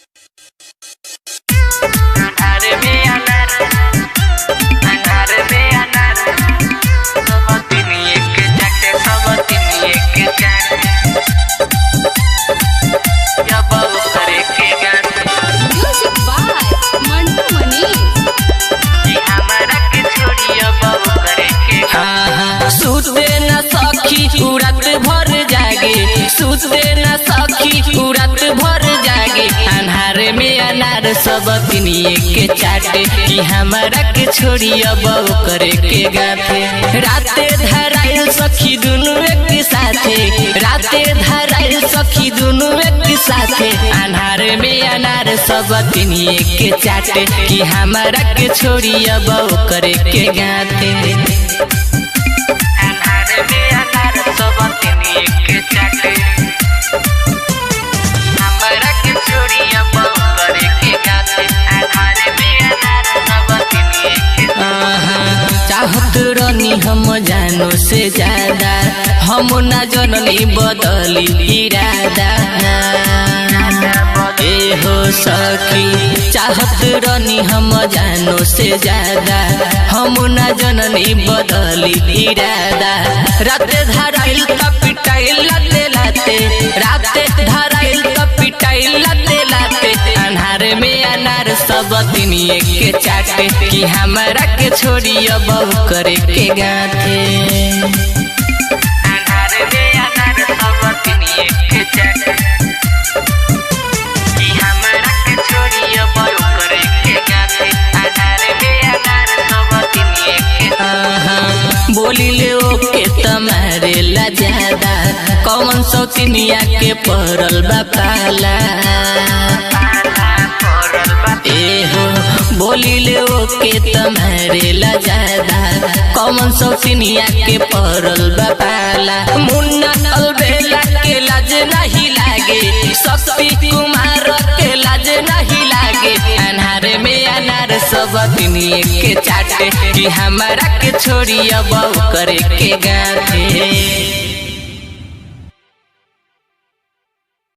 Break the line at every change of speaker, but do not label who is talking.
अनार में अनार अनार में अनार सब दिन एक चाटे सब दिन एक चाटे जब करे के गाते
Music by Mantu Mani.
कि हमारा के छोड़ी अब करे के
हाँ, सुते न सखी उ रात भर जागे सुते न सखी उ रात भर जागे अन्हार में अनार सब तिनिए के चाटे कि हमारा के छोड़ी अब करे के गाथे राते धराइल सखी दुनु एक साथे राते धराइल सखी दुनु एक साथे अन्हार में अनार सब तिनिए के चाटे कि हमारा के छोड़ी अब करे के गाथे
अनार में अनार सब दिन एक चाटे हमारा के छोड़ी अब करे के गाते अनार में अनार सब दिन एक
आहा, चाहत रनी हम जानो से ज्यादा हम न जननी बदली इरादा ए हो सखी चाहत रनी हम जानो से ज्यादा हम न जननी बदली इरादा राते धराइल त पिटाइल लाते लाते राते धराइल त पिटाइल लाते लाते अन्हार में अनार सब दिन के चाटे कि हमारा के छोड़ी अब करे के गाथे
अनार में अनार सब दिन एक चाटे कि हमारा के छोड़ी अब करे के गाते अनार में अनार सब दिन एक
आहा, बोली ले ओके तुम्हारे ला ज्यादा कौन सौ तिनिया के पड़ल बा पाला ए हो बोली ले ओके तुम्हारे ला ज्यादा कौन सौ तिनिया के पड़ल बा पाला मुन्ना अलबेला के लाज नहीं लागे शक्ति कुमार के लाज नहीं लागे अनार में अनार सब दिन के चाटे कि हमारा के छोड़ी अब करे के गाथे